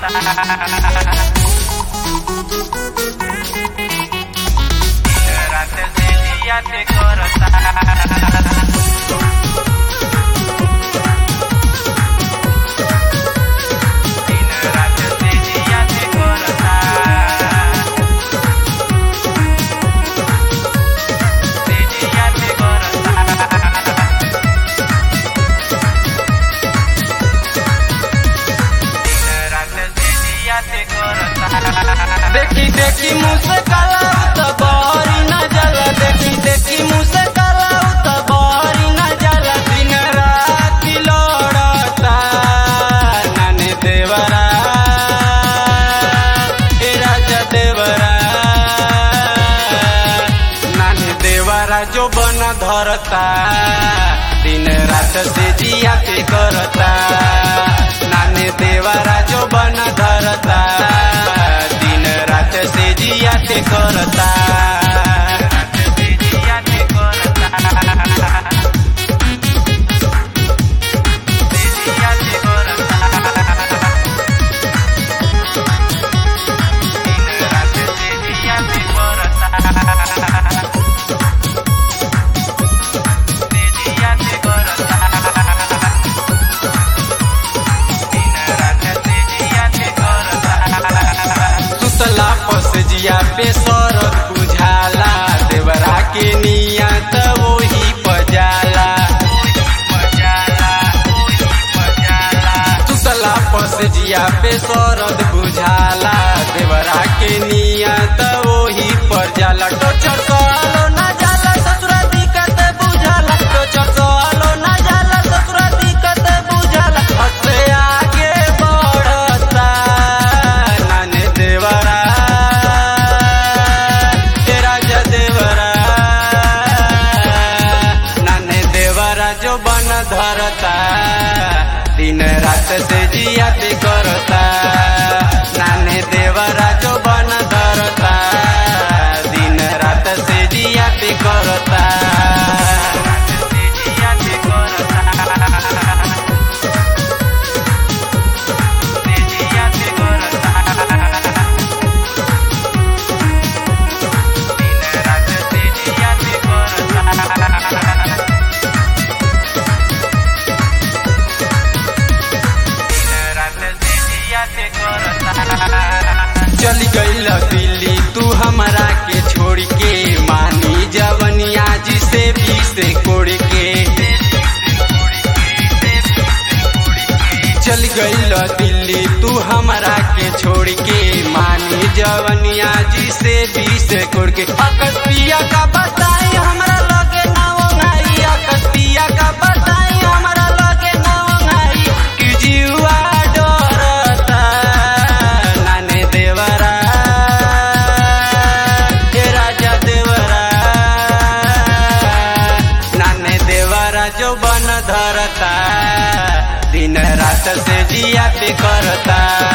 रात से दिया ते करता दिन रात से दिया ते करता से दिया ते करता देखी देखी मुँह से काला तो बहरी न जला देखी देखी मुँह से काला तो बहरी न जला दिन रात लड़ता नाने देवरा ए राजा देवरा नाने देवरा जो बन धरता दिन रात से जिया के करता नाने देवरा जो बन धरता दिन रात से जिया के करता से जिया के करता से जिया के करता दिन रात से जिया के करता से जिया के करता दिन रात से जिया के करता सुतला पस जिया पे सरद बुझाला देवरा के नियत वही पजाला सुतला पस जिया पे सरद बुझाला देवरा के नियत वही पर जाला टोचर सोलो ना जाला ससुरा दिक्कत बुझाला टोचर सोलो ना जाला ससुरा दिक्कत बुझाला हसे आगे बढ़ता नाने देवरा हे राजा देवरा नाने देवरा जो बन धरता दिन रात से जिया ते करता नाने देवरा जो बन धरता दिन रात से जिया ते करता से जिया ते करता से जिया ते करता दिन रात से जिया ते करता चली गईल दिल्ली तू हमारा के छोड़ के मानी जवनिया जिसे भी से कोड़ के चल गईल दिल्ली तू हमारा के छोड़ के मानी जवनिया जिसे भी से कोड़ के अकस्पिया का बताई हमरा लगे ना ओंगाई अकस्पिया का बताई हमरा लगे ना ओंगाई कि जीवा डरता नाने देवरा हे राजा देवरा नाने देवरा जो बन धरता दिन रात से जिया पे करता